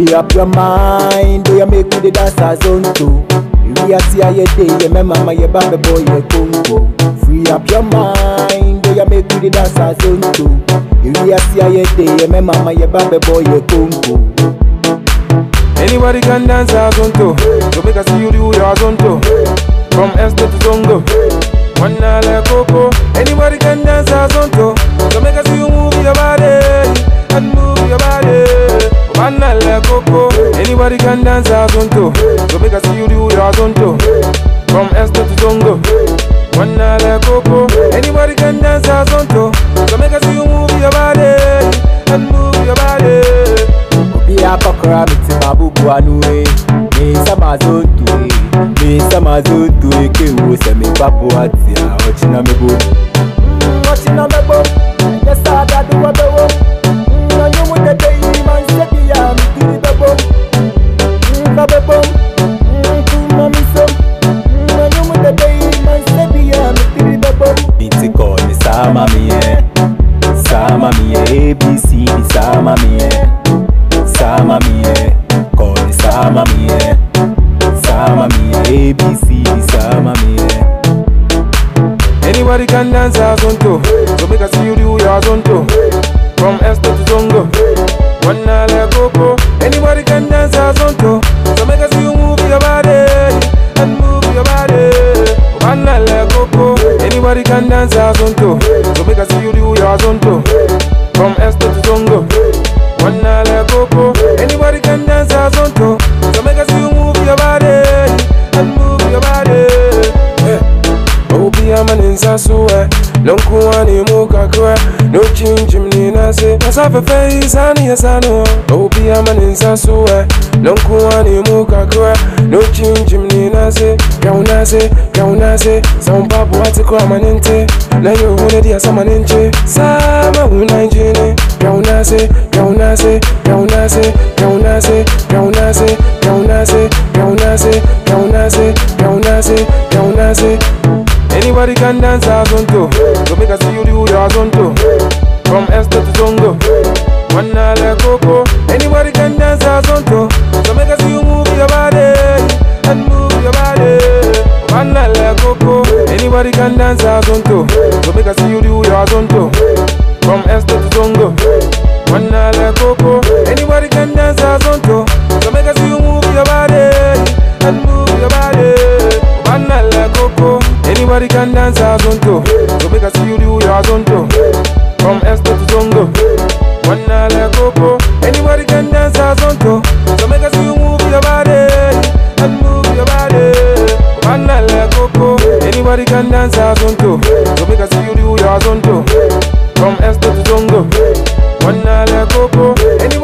Free up your mind, do you make me the dance as on to? We are see how you day, yeah, my mama, yeah, baby boy, yeah, Congo. Free up your mind, do you make me the dance as on to? We are see how you day, yeah, my mama, yeah, baby boy, yeah, Congo. Anybody can dance a zonto. So make I see you do your zonto. From Este to Zongo. One like Coco. Anybody can dance a zonto. So make I see you move your body. And move your body. One like Coco. Anybody can dance a zonto. So make I see you do your zonto. From Este to Zongo. One like Coco. Anybody can dance a zonto. So make I see you move your body. And move your body. Obi akọkọrọ mi ti ma bubu anu e. Mi sama zonto e. Mi sama zonto e ke wo sẹ mi papo ati a ọchina mi bo. Ọchina mi bo. Yẹsa adadu wọ bẹ wo. Ọnyẹ mu dede yi ma n ṣe bi ya mi kiri bẹ bo. Nfa bẹ bo. Nkuma mi so. Ọnyẹ mu dede yi ma n ṣe bi ya mi kiri bẹ bo. Mi ti kọ ni sáma mi yẹn. Sáma mi yẹn ABC ni sáma mi yẹn. Sama mie, koni sama mie Sama mie, ABC sama mie Anybody can dance a zonto. So make I see you do your zonto. From Este to Zongo. One like Coco. Anybody can dance a zonto. So make I see you move your body. And move your body. One like Coco. Anybody can dance a zonto. So make I see you do your zonto. From Este to Zongo. One like Coco. Anybody can dance a zonto. So make I see you move your body. And move your body. Yeah. Obi amaninsa suwe Lonkuani muka kwe No chinchim ni nase Nasafe fe isani yasano Obi amaninsa suwe Lonkuani muka kwe No chinchim ni nase Kaunase, kaunase Sampapu wati kwa manente Na yo hune dia sama nenche Sama huna njini Kaunase, kaunase, kaunase, kaunase, kaunase, kaunase, kaunase, kaunase, kaunase, kaunase Anybody can dance a zonto. So make I see you do your zonto. From Este to Zongo. One like Coco. Anybody can dance a zonto. So make I see you move your body. And move your body. One like Coco. Anybody can dance a zonto. So make I see you do your zonto. From Este to Zongo. One like Coco. Anybody can dance a zonto. So make I see you move your body. And move your body. One like Coco. Anybody can dance a zonto. So make I see you do your zonto. From Este to Zongo. One like Coco. Anybody can dance a zonto. So make I see you move your body. And move your body. One like Coco. Anybody can dance a zonto. So make I see you do your zonto. From Este to Zongo. One like Coco. Anybody